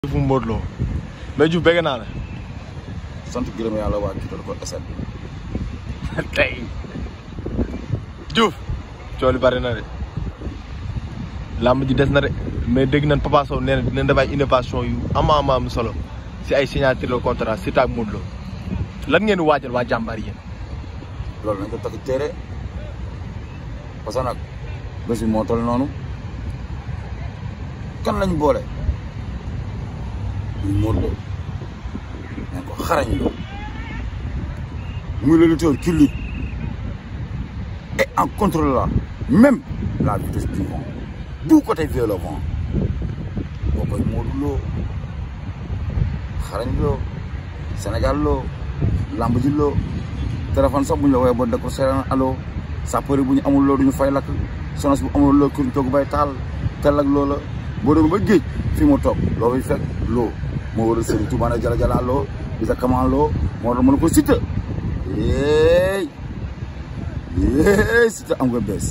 fu Modou Lo mais Diouf bëgg naa la. sant gërëm yàlla waa kii ko SN. tey Diouf coow li bari na de làmb ji des na de mais dégg nañ Papa Sow nee na dinañ def ay innovation yu ama ama am solo si ay signature de contrat si taag Modou Lo lan ngeen di waajal waa jàmbaar yéen. loolu nañ ko takk téere parce que nag bés bi moo toll noonu kan lañ boole muy Modou Lo nañ ko xarañ loo muy le lutteur qui lutte et en contrôlant même la vitesse du vent du côté vers le vent boo koy Modou Lo xarañ loo Sénégal loo lamb ji loo téléphone sax bu ñu la woowee ba dëkk seetaan allo sapeur bu ñu amul loo duñu fay lakk sonos bu amul loo kër toog bay taal tel ak loola boo demee ba géej fi mu toog loo fay fekk loo moo war a sëriñ Tuubaa ne jala jala loo bisa kaman loo moo tax mën ko Siteu yéey yéey Siteu am nga bés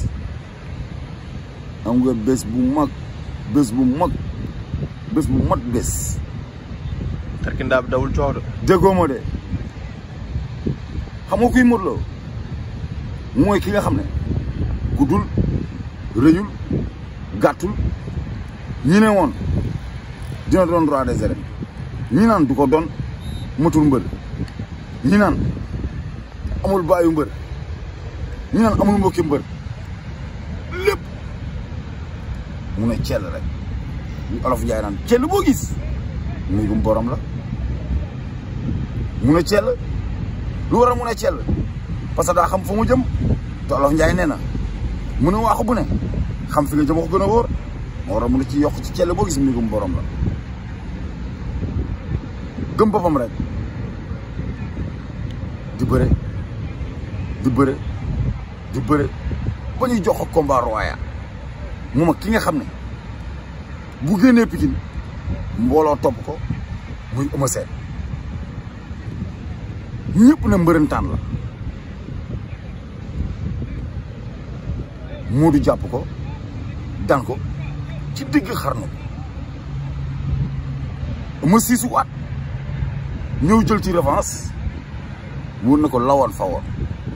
am nga bés bu mag bés bu mag bés bu mat bés tarkindaa bi dawul coow de. déggoo ma de xam nga kuy Modou Lo mooy ki nga xam ne guddul rëyul gàttul ñi ne woon dina doon roi des arènes ñi naan du ko doon matul mbër ñi naan amul baayu mbër ñi naan amul mbokki mbër lépp mu ne cell rek ñu olof njaay naan cell boo gis muy gum borom la mu ne cell lu war a mun a cell parce que daa xam fa mu jëm te olof Njaay nee na mu ne waaxu bu ne xam fi nga jëm ko gën a wóor moo war a mun a ci yokk ci cell boo gis mbigum borom la gëm boppam rek di bëre di bëre di bëre ba ñuy jox ko combat royal moom ak ki nga xam ne bu génnee Pikine mbooloo topp ko muy Eumeu Sène ñëpp ne mbërëntaan la Modou jàpp ko daan ko ci digg xarnu ma siisu waat ñëw jël ci revanche wóor na ko lawoon fa woon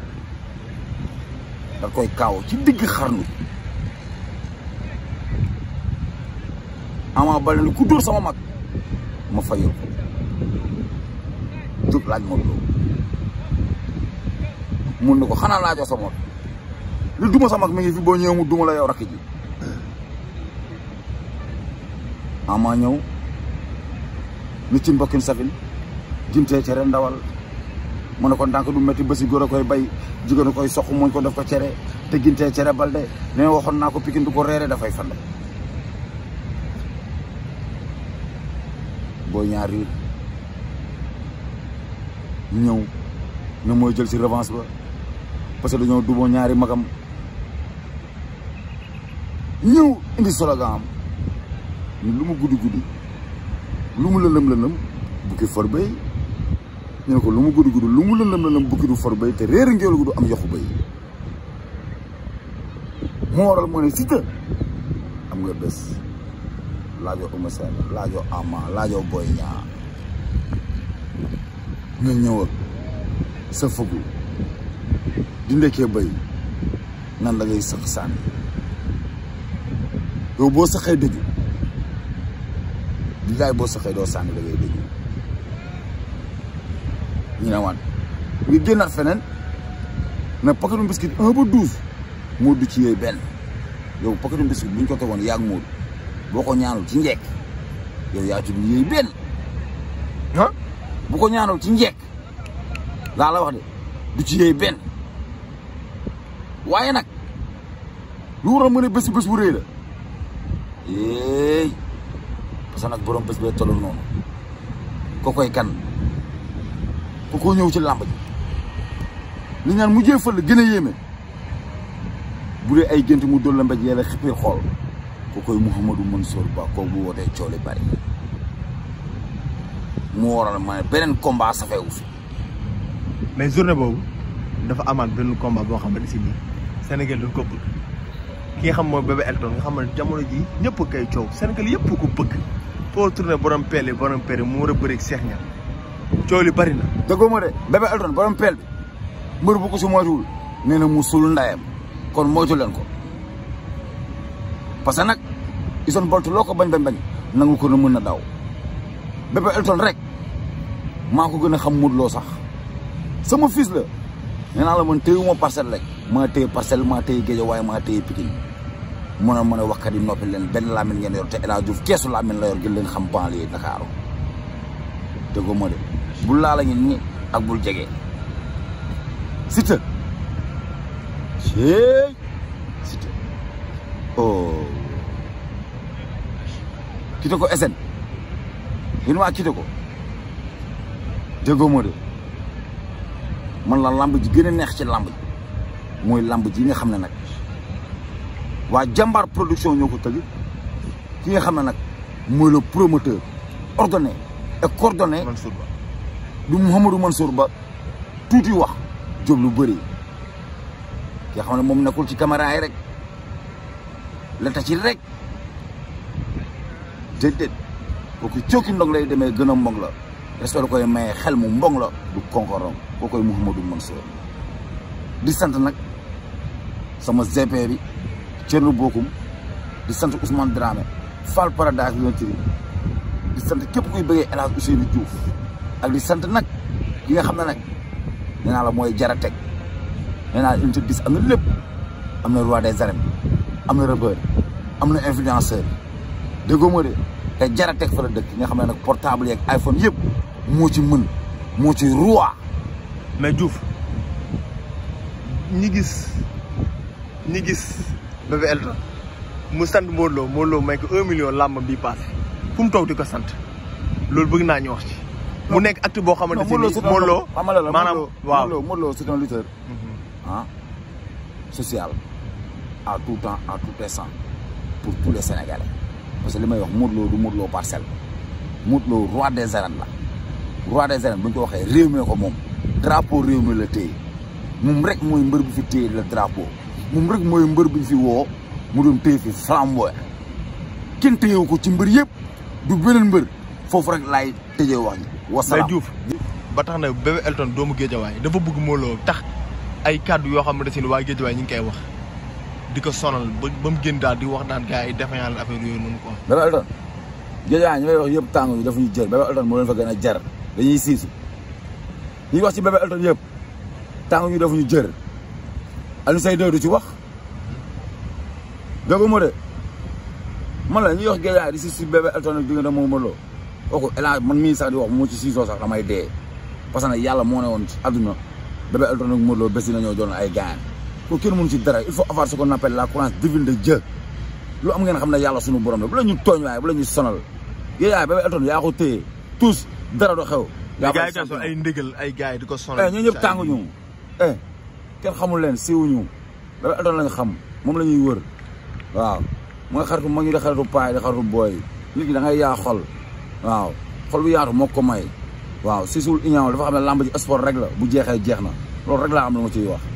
da koy kaaw ci digg xarnu Ama Baldé ku dóor sama mag ma fayal ko jóg laaj Modou Lo mun na ko xanaa laajoo sa moot lu duma sa mag mi ngi fi boo ñëwee mu duma la yow rakk ji ama ñëw ni ci mbokkin safin jimtee cere ndawal mu ne ko ndànk du métti bési góor a koy bay jigéen a koy soq muñ ko def ko cere te gintee cere balde nee waxoon naa ko pikin du ko reere dafay fande boo ñaari ñëw ne mooy jël si revanche ba parce que dañoo duboo ñaari magam ñëw indi slogan am ni lu mu guddi guddi lu mu lëndëm lëndëm bukki for bay ñu ne ko lu mu guddi guddi lu mu lëndëm lëndëm bukki du for bay te réer ngéwél gu du am yoxu bay moo waral moo ne Siteu am nga bés laajoo Eumeu Sène laajoo Ama laajoo Boy Niang nga ñëw ak sa fëggu di ndekkee bay nan la ngay sëq sànni yow boo saxee dëju di laay boo saxee doo sànni la ngay dëju ñu ne waan nga génnaat feneen ne paquetu biscuit un ba douze moo du ci yooyu benn yow paquetu biscuit bu ñu ko tegoon yaag Moodu boo ko ñaanul ci njekk yow yaa tudd yooyu benn ah bu ko ñaanul ci njekk laa la wax de du ci yooyu benn waaye nag lu war a mën a bés bés bu rëy la éey parce que nag borom bés bee tollu noonu ko koy kan ku ko ñëw ci làmb ji li ñaan mujjee fël gën a yéeme bu dee ay gént mu dóor la mbéj yàlla xippee xool ku koy Mouhamadou Mansour Ba kooku bu wootee coole bari mu waral ma ne beneen combat safewu fi mais journée boobu dafa amaat benn combat boo xamante si nii Sénégal dafa ko bëgg ki nga xam mooy bébé Elton nga xam ne jamono ji ñëpp a koy coow Sénégal yëpp ko bëgg foo tourné borom peel yi borom peel yi mu war a bëri Cheikh Niang coow li bari na. déggoo ma de Bébé Elton borom peel bi mbër bu ko si moytuwul nee na mu sul ndayam kon moytu leen ko parce que nag Usain Bolt loo ko bañ bañ bañ nangu ko na mën na daw Bébé Elton rek maa ko gën a xam Modou Lo sax sama fils la nee naa la man téyewuma parcelle rek maa téye parcelle maa téye Guédiawaye maa téye Pikine mën a mën a waxkat yi noppi leen benn laamin ngeen yor te El Hadj Diouf keesu laamin la yor gën leen xam banlieue Dakar déggoo ma de bul laa la ngi ni ak bul jege Siteu cey Siteu oh kite ko SN yéen waa kite ko déggoo ma de man la lamb ji gën a neex ci lamb ji mooy lamb ji nga xam ne nag waa jàmbaar production ñoo ko tëgg ki nga xam ne nag mooy le promoteur ordonné et coordonné Mansour Ba. du Mouhamadou Mansour Ba tuuti wax jóg lu bëri ki nga xam ne moom nekkul ci caméra yi rek la ta ci rek déedéet kooku cooki ndog lay demee gën a mbong la respect la koy maye xel mu mbong la du konkorom koo koy Mouhamadou Mansour di sant nag sama GP bi Thierno Bokum di sant Ousmane Dramé Fall Paradise Loterie di sant képp kuy bëggee El Hadj Ousseynou Diouf ak di sant nag ki nga xam ne nag nee naa la mooy jara teg nee naa la unité 10 am na lépp am na roi des arènes am na rebeur am na influenceur déggoo ma de te jara teg fa la dëkk nga xam ne nag portable yeeg iPhone yëpp moo ci mën moo ci roi mais Diouf ñi gis ñi gis Bébé Elton mu sant Modou Lo Modou Lo may ko un million làmb bi passé fu mu toog di ko sant loolu bëgg naa ñu wax ci. mu nekk acte boo xamante ne nii Modou Lo maanaam waaw Modou Lo Modou Lo c'est un lutteur ah social à tout temps à tout instant pour tous les Sénégalais parce que li may wax Modou Lo du Modou Lo parcelle Modou Lo roi des arènes la roi des arènes bu ñu ko waxee réew mi ko moom drapeau réew mi la téye moom rek mooy mbër bi fi téye le drapeau moom rek mooy mbër bi fi woo mu doon téye fi flamboy kenn téyewu ko ci mbër yëpp du beneen mbër foofu rek laay tëjee wax ji mais wasalaam Diouf ba tax na Bébé Elton doomu Géejawaay dafa bëgg Modou Lo tax ay kàddu yoo xamante ne waa Géejawaay ñu ngi koy wax di ko sonal ba ba mu génn daal di wax naan gars yi defe yàlla affaire yooyu noonu quoi. Bébé Elton Géejawaay ñi may wax yëpp tàng yi dafa ñu jër Bébé Elton moo leen fa gën a jar dañuy siisu ñuy wax ci Bébé Elton yëpp tàng ñu dafa ñu jër Alioune Seye du ci wax dégg ma de man la ñuy wax Géejawaay di si si Bébé Elton ak diggante moom Modou Lo kooku El Hadj man mii sax di wax moo ci siisoo sax damay dee parce que nag yàlla moo ne woon ci àdduna Bébé Elton ak Modou Lo bés dina ñëw doon ay gaañ ko kenn mënu ci dara il faut avoir ce qu'on appelle la courage divine de Dieu lu am ngeen xam ne yàlla sunu borom la bu la ñu tooñ waaye bu la ñu sonal Géejawaay Bébé Elton yaa ko téye tous dara du xew. mais yaa gars yi ko tamit ay ndëgal ay gars yi di ko sonal. eh ñoo ñëpp tànguñu eh kenn xamul leen siiwuñu Bébé Elton lañ xam moom la ñuy wër waaw mooy xaritu mag ñi di xaritu paay di xaritu booy nit ki da ngay yaa xol waaw xol bu yaatu moo ko may waaw si suul iñaaw dafa xam ne lamb ji sport rek la bu jeexee jeex na loolu rek laa am lu ma ciy wax